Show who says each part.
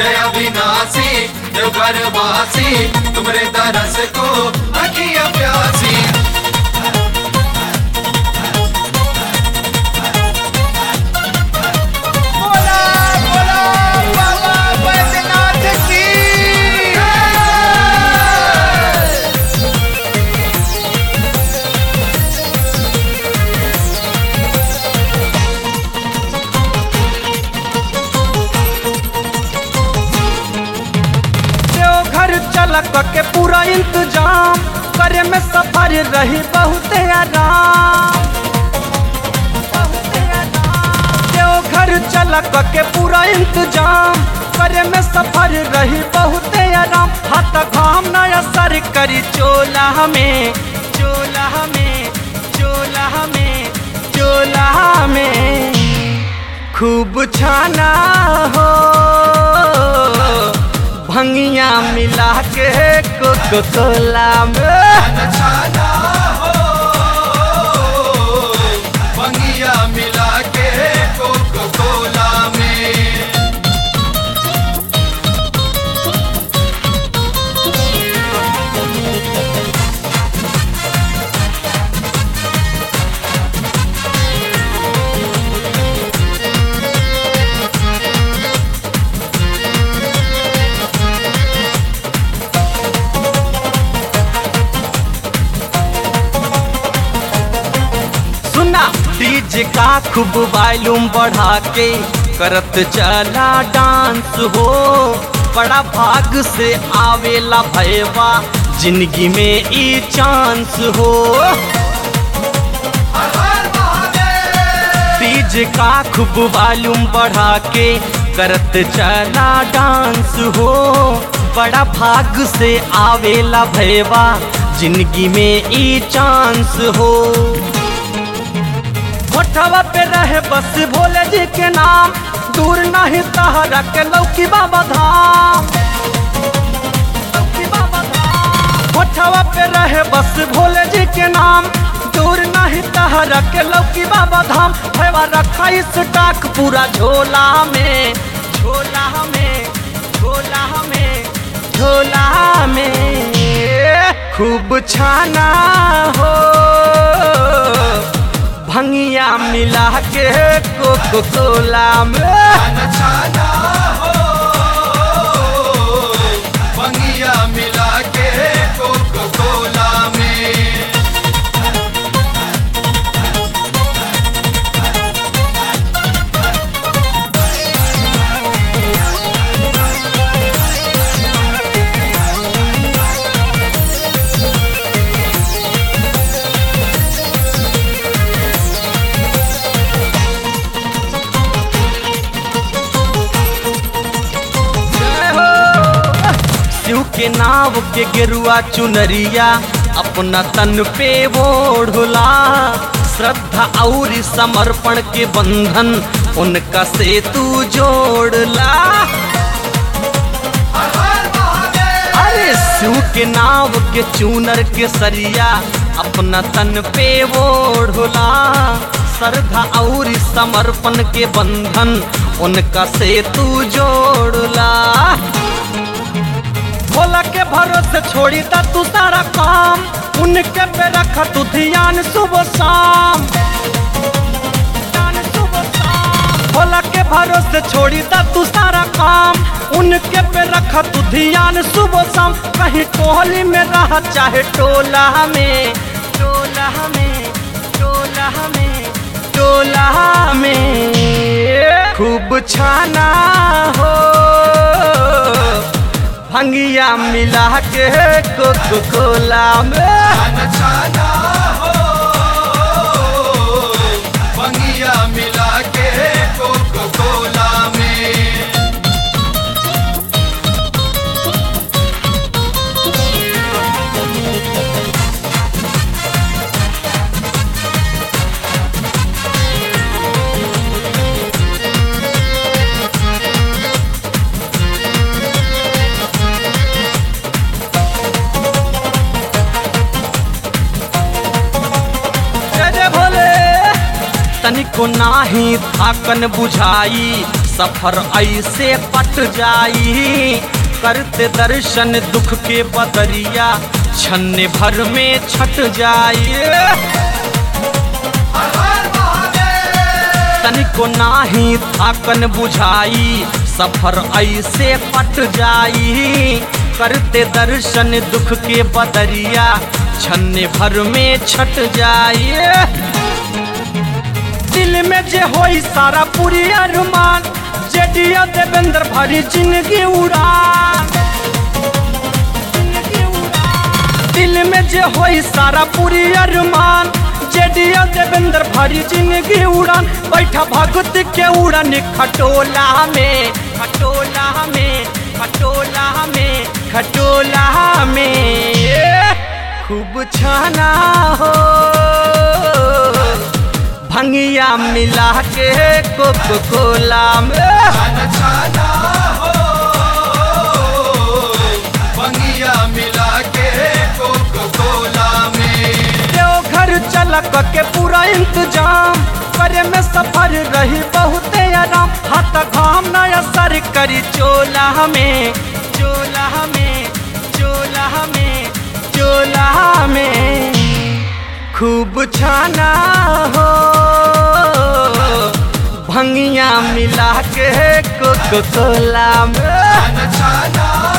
Speaker 1: जय अविनाशी देवघर वासी तुमरे दरस को अखिया प्यासी
Speaker 2: बोला बोला बाबा बैद्यनाथ की
Speaker 3: देवघर चलक के पूरा इंतजाम करे में सफर रही बहुत आराम बहुते आराम। देवघर चलक के पूरा इंतजाम करे में सफर रही बहुत आराम हाथ घाम न असर करी चोला में चोला में चोला में चोला में खूब छाना हो भंगिया मिला के कोको कोला में
Speaker 1: छाना हो बंगिया मिला के कोको कोला में
Speaker 3: सुना डीजे का खूब वॉल्यूम बढ़ा के करत चला डांस हो बड़ा भाग से आवेला भैवा जिंदगी में ई चांस हो डीजे का खूब वॉल्यूम बढ़ा के करत चला डांस हो बड़ा भाग से आवेला भैवा जिंदगी में ई चांस हो होठवा पे रहे बस भोले जी के नाम दूर नहीं तहरा के लौकी बाबा धाम लौकी बाबा धाम। होठवा पे रहे बस भोले जी के नाम दूर नहीं तहरा के लौकी बाबा धाम भैवा रखा इस टाक पूरा झोला में झोला में झोला में झोला में खूब छाना हो भंगिया मिला के कोको कोला में
Speaker 1: छाना हो बंगिया मिला के कोको कोला में
Speaker 3: जय हो। शिव के नाव के गेरुआ चुनरिया अपना तन पे ओढ़ला श्रद्धा और समर्पण के बंधन उनका से तू जोड़ला अरे शिव के नाव के चूनर के सरिया अपना तन पे ओढ़ला श्रद्धा और समर्पण के बंधन उनका से तू जोड़ला भोला के भरोसे छोड़ी दा तू सारा काम उनके पे रख तू ध्यान सुबह शाम ध्यान सुबह शाम। भोला के भरोसे छोड़ी दा तू सारा काम उनके पे रख तू ध्यान सुबह शाम कहीं टोली में रह चाहे टोला में टोला में टोला में टोला में खूब छाना हो भंगिया मिला के कोको कोला में
Speaker 1: छाना हो बंगिया मिला के कोको कोला में
Speaker 3: जय जय भोले तनिको नाही थाकन बुझाई सफर ऐसे कट जाई करते दर्शन दुख के बदरिया छन्ने भर में छट जाई तनिको नाही थाकन बुझाई सफर ऐसे कट जाई करते दर्शन दुख के बदरिया छन्ने भर में छट जाई दिल में जे होई सारा पूरी अरमान जेडिया देवेंद्र भरी जिंदगी उड़ान जिंदगी उड़ान। दिल में जे होई सारा पूरी अरमान जेडिया देवेंद्र भरी जिंदगी उड़ान बैठा भगत के उड़न खटोला में खटोला में खटोला में खटोला में खूब छाना हो भंगिया मिला के कोको कोला में
Speaker 1: छाना छाना हो बंगिया मिला के कोको कोला में
Speaker 3: देवघर चलक के पूरा इंतजाम करे में सफर रही बहुत आराम हाथ घाम न असर करी चोला में चोला में चोला में चोला में खूब छाना हो भंगिया मिला के कोको कोला में
Speaker 1: छाना छाना